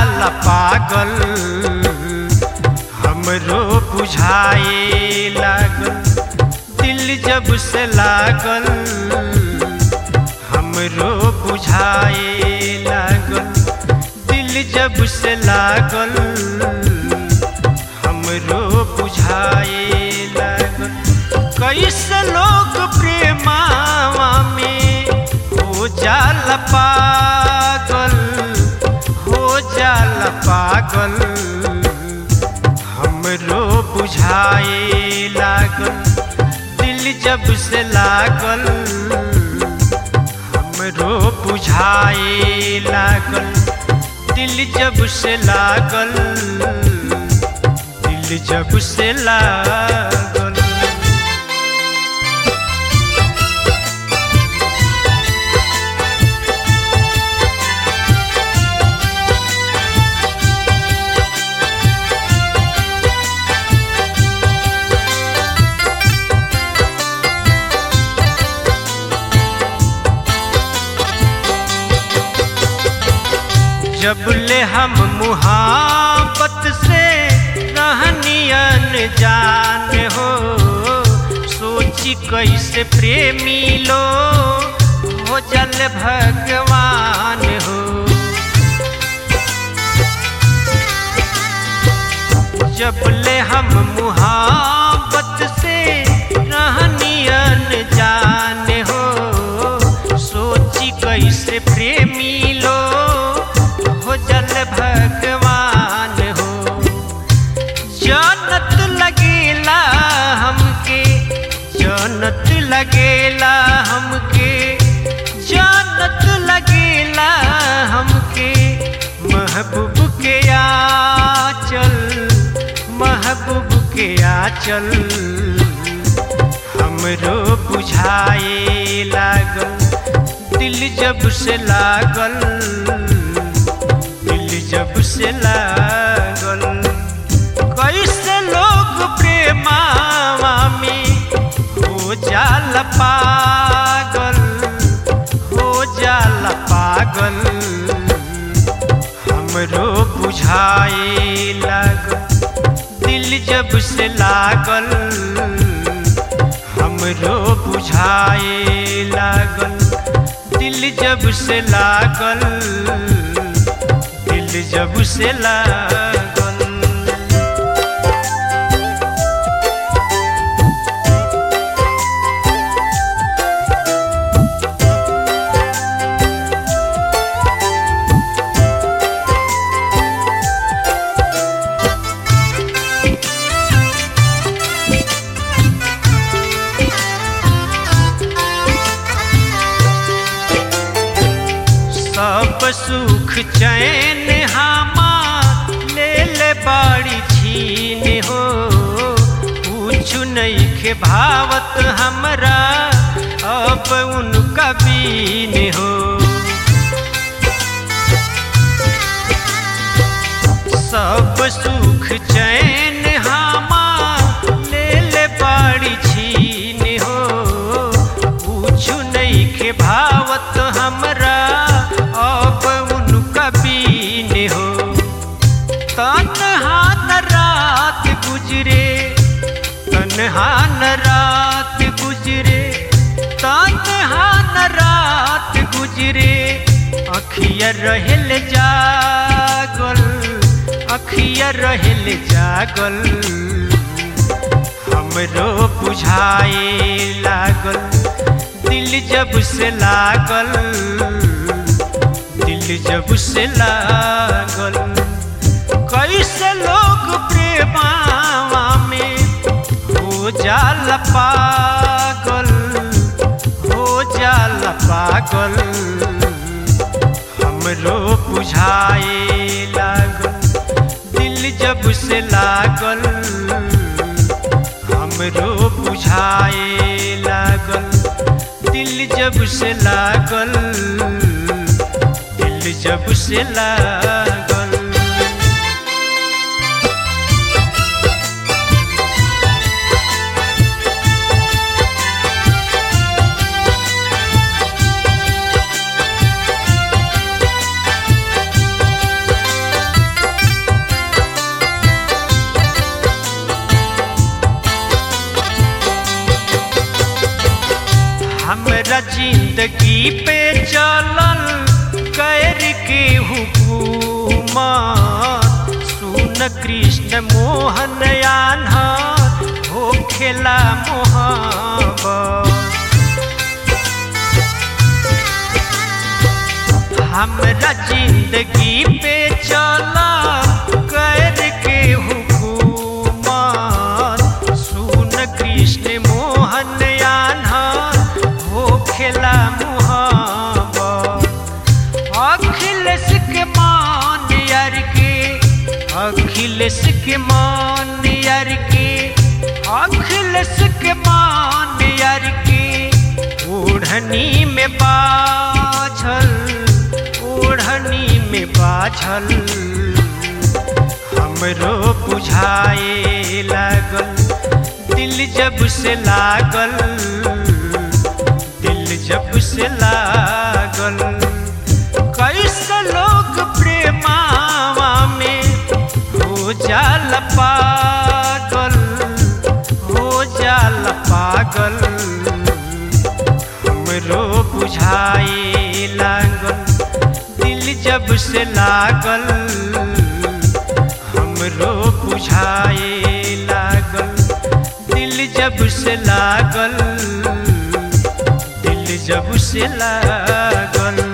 जाला पागल हमरो बुझाए लागल दिल जब से लागल हमरो बुझाए लागल दिल जब से लागल हमरो बुझाए लागल कैसे लोग प्रेमावा में हो जाला पागल हो जाला पागल हमरो बुझाए लागल दिल जब से लागल हमरो बुझाए लागल दिल जब से लागल दिल जब से लागल जब ले हम मुहाबत से रहनियन जान हो सोची कैसे प्रेमी लो हो जल भगवान हो जब ले हम मुहाबत से रहनियन जान हो सोची कैसे प्रेमी लो हो जल भगवान हो जन्नत लगेला हमके जन्नत लगेला हमके जन्नत लगेला हमके महबूब के आचल महबूब के आचल हमरो बुझाए लागल दिल जब से लागल दिल जब से लागल कैसे लोग प्रेमावा में हो जाला पागल हो जाला पागल हमरो बुझाए लागल दिल जब से लागल हमरो बुझाए लागल दिल जब से लागल दिल जब से लागल सब सुख चैन हामा ले ले बाड़ी छीन हो पूछू नहीं के भावत हमरा अब उनका बीन हो सब सुख चैन हामा ले ले बाड़ी छीन हो पूछू नहीं के भावत हमरा अब उनका बीन हो तनहा न रात गुजरे तनहा न रात गुजरे तनहा न रात गुजरे अखिया रहल जागल अखिया रहल जागल हमरो बुझाए लागल दिल जब से लागल दिल जब से लागल कैसे लोग प्रेमावा में हो जाला पागल हो जाला पागल हमरो बुझाए लागल दिल जब से लागल हमरो बुझाए लागल दिल जब से लागल दिल जब से लागल हमरा जिंदगी पे चलल कैर के हुकुमा सुन कृष्ण मोहन आन्हा हो खेला मोहब्बत हमरा जिंदगी पे चला कर के हुकुमात सुन कृष्ण मोहन आन्हा हो खेला मुहाबत अखिलेश के मान यार के अखिलेश के मान यार के अखिलेश के मान यार के ओढ़नी में बाझल ओढ़नी में बाझल हमरो बुझाए लागल दिल जब से लागल दिल जब से लागल कैसे लोग प्रेमावा में हो जाल पागल हो जाल पागल हमरो बुझाए लागल दिल जब से लागल हमरो बुझाए लागल दिल जब से लागल दिल जब से लागल